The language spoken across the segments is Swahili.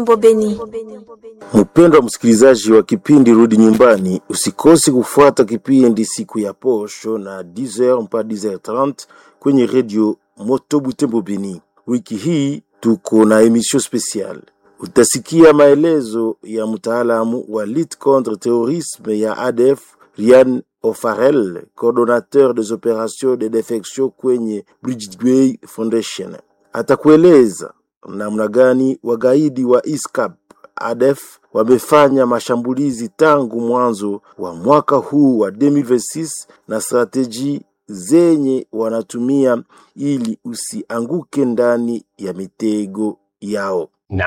Beni. Mpendwa msikilizaji wa kipindi Rudi Nyumbani, usikose kufuata kipindi siku ya posho na 10h mpaka 10h30 kwenye redio Moto Butembo Beni. Wiki hii tuko na emission special. Utasikia maelezo ya mtaalamu wa lutte contre terrorisme ya ADF Rian Ofarel, coordonnateur des opérations de defection kwenye Bridgeway Foundation. Atakueleza namna gani wagaidi wa ISCAP ADF wamefanya mashambulizi tangu mwanzo wa mwaka huu wa 2026 na strateji zenye wanatumia ili usianguke ndani ya mitego yao.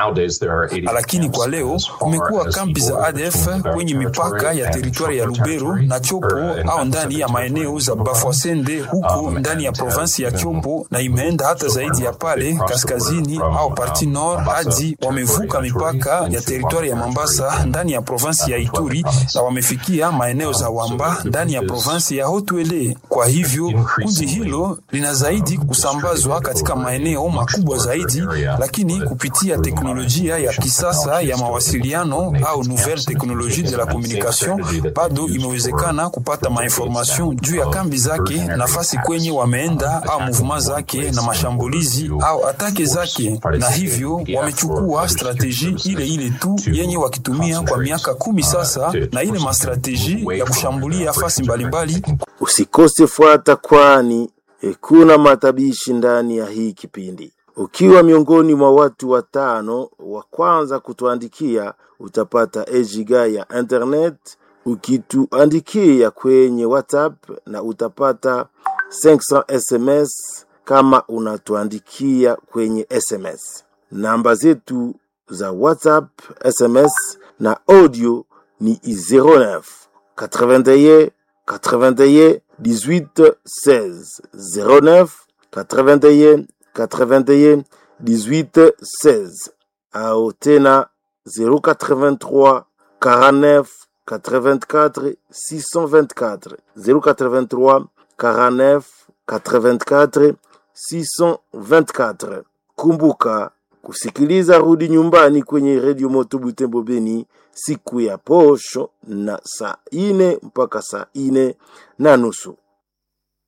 Lakini kwa leo kumekuwa kambi za ADF kwenye mipaka ya teritwari ya Lubero na Chopo au ndani ya maeneo za Bafwasende huko ndani ya provinsi ya Chopo, na imeenda hata zaidi ya pale kaskazini au parti nord hadi wamevuka mipaka ya teritwari ya Mambasa ndani ya provinsi ya Ituri na wamefikia maeneo za Wamba ndani ya provinsi ya Haut-Uele. Kwa hivyo kundi hilo lina zaidi kusambazwa katika maeneo makubwa zaidi, lakini kupitia teknolojia ya kisasa ya mawasiliano au nouvelle technologie de la communication, bado imewezekana kupata mainformation juu ya kambi zake, nafasi kwenye wameenda au mouvement zake na mashambulizi au atake zake, na hivyo wamechukua strateji ile ile tu yenye wakitumia kwa miaka kumi sasa, na ile mastrateji ya kushambulia fasi mbalimbali. Usikose fuata, kwani eh, kuna matabishi ndani ya hii kipindi. Ukiwa miongoni mwa watu watano wa kwanza kutuandikia, utapata ejiga ya internet ukituandikia kwenye WhatsApp, na utapata 500 SMS kama unatuandikia kwenye SMS. Namba zetu za WhatsApp, SMS na audio ni 09 81 81 18 16 09 81 81 18 16 au tena 083 49 84 624 083 49 84 624. Kumbuka kusikiliza Rudi Nyumbani kwenye redio Moto Butembo Beni siku ya posho na saa ine mpaka saa ine na nusu.